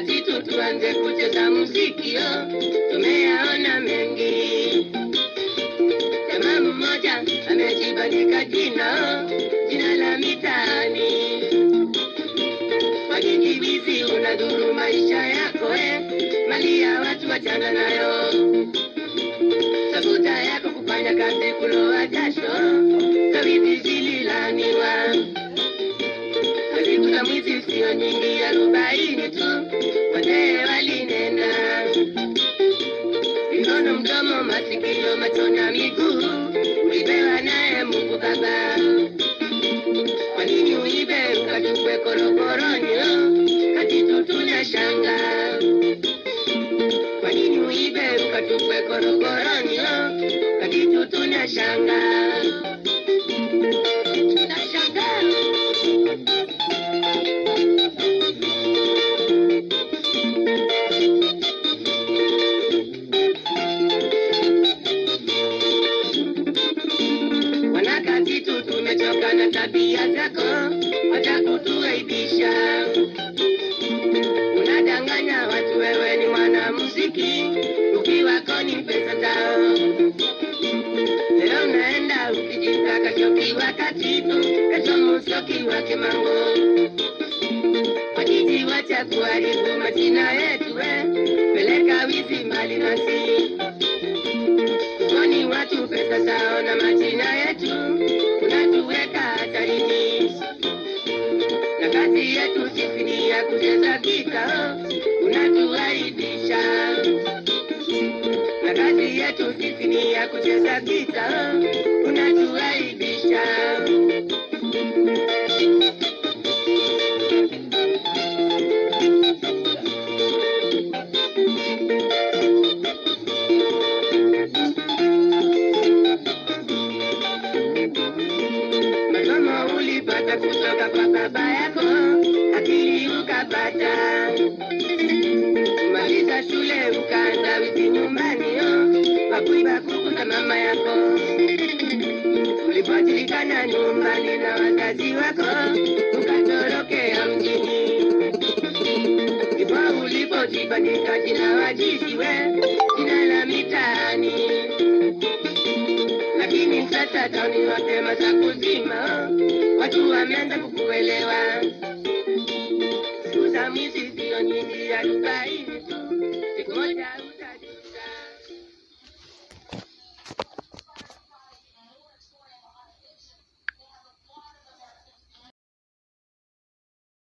wakati tu tuanze kucheza muziki oh, tumeyaona mengi. Jamaa mmoja amejibandika jina oh, jina la mitaani. Wajijibizi unadhuru maisha yako eh, mali ya watu wachana nayo. Tafuta yako kufanya kazi kuloa jasho, kawizi zililaniwa. Siku za mwizi sio nyingi, arobaini tu, wazee walinena. Mikono, mdomo, masikio, macho na miguu ulipewa naye Mungu Baba. Kwa nini uibe ukatupwe korokoroni? oh, Kati tu tunashanga. Kwa nini uibe ukatupwe korokoroni? oh, Kati tu tunashanga. Tunashangaa. Wanakati tu tumechoka na tabia zako, wacha kutuaibisha. Unadanganya watu wewe ni mwanamuziki, ukiwako ni pesa zao. Leo unaenda ukijita kashoki wakati tu, kesho musoki wa kimango. Wajiji wacha kuharibu majina yetu, we peleka wizi mbali nasi kwani watu pesa zao na majina yetu unatuweka hatarini, na kazi yetu sisi ni ya kucheza gita, unatuaibisha. Na kazi yetu sisi ni ya kucheza gita, unatuaibisha. Masomo ulipata kutoka kwa baba yako, akili ukapata. Kumaliza shule ukaanza wizi nyumbani, oh, wakuiba kuku na mama yako. Ulipojulikana nyumbani na wazazi wako, ukatorokea mjini. Ndipo ulipojibandika jina wajizi we, jina la mitaani lakini sasa tauni wote masaku zima, watu wameanza kukuelewa. Siku za mwizi sio nyingi, arobaini tu, siku moja